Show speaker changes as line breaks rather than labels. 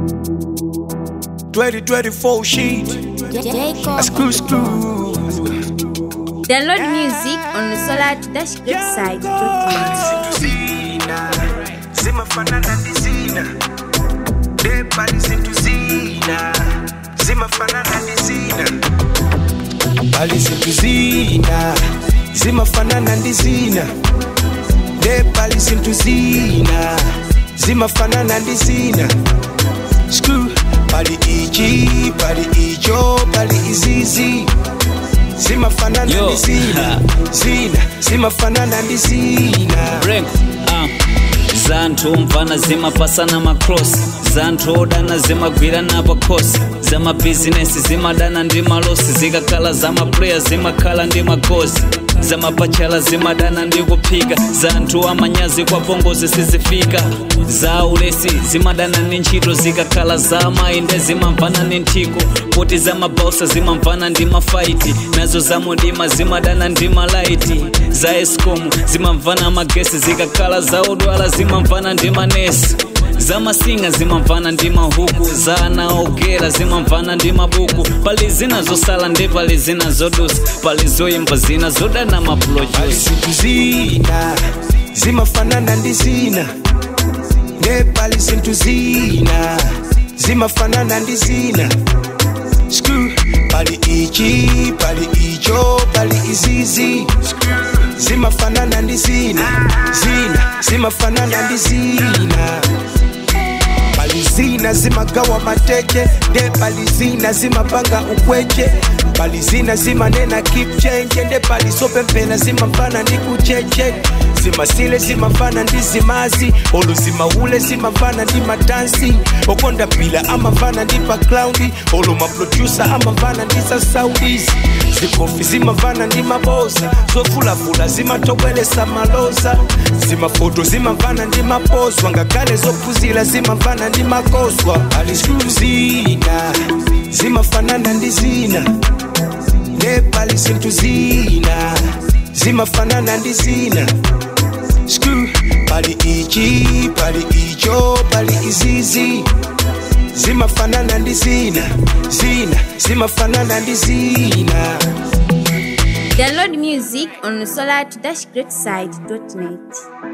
2024 sheet.
Jacob.
A screw screw.
Download music on the Solar Dash website.
Zina. Zimafanana ndi zina. Debali zintu zina. Zimafanana ndi zina. Bali zintu zina. Zimafanana ndi zina. Debali zintu zina. Zimafanana ndi zina. Screw. Bali ichi, bali icho, bali izizi. Zimafanana
Yo.
ndi zina. Zina. Zimafanana ndi zina.
break uh. zanthu mvana zimapasana makrosi zanthu odana zimagwirana pakhosi zamabhizinesi zimadana ndi malosi zikakhala zamapuleya zimakhala ndi magozi zamapachala zimadana ndi kuphika zanthu amanyazi kwa pongozi sizifika za ulesi zimadana ndi ntchito zikakhala za amayi nde zimamvana ndi nthiko kuti zamabausa zimamvana ndi mafaiti nazo zamudima zimadana ndi malaiti za escom zimamvana magesi zikakhala za odwala zimamvana ndi manesi zamasinga zimamvana ndi mahuku za ana ogera zimamvana ndi mabuku pali zina zosala ndi pali zina zodusa pali zoyimba zina zodana
Bali
mapulojusi
zintu zina zimafanana ndi zina nebali zintu zina zimafanana ndi zina Screw. bali ichi bali icho bali izizi zimafanana ndi zina zina zimafanana ndi zina bali zina zimagawa mateche nde bali zina zimapanga ukweche bali zina zimanena keep change nde bali zopempela zimafana ndi kucheche zimasile zimafana ndi zimazi olo zimaule zimafana ndi matansi okonda pila amafana ndi baklaundi olo maprodusa amafana ndi za saudis zikofi zimafana ndi maboza zofulafula zimatobwelesa maloza zimafoto zimafana ndi mapozwa ngakhale zophuzila zimafana ndi makoswa ali zina zimafanana ndi zina nebali zintu zina zimafanana ndi zina Screw. bali ichi bali icho bali izizi zimafanana ndi zina zina zimafanana ndi zina
Download music on the Solar Dash website.net.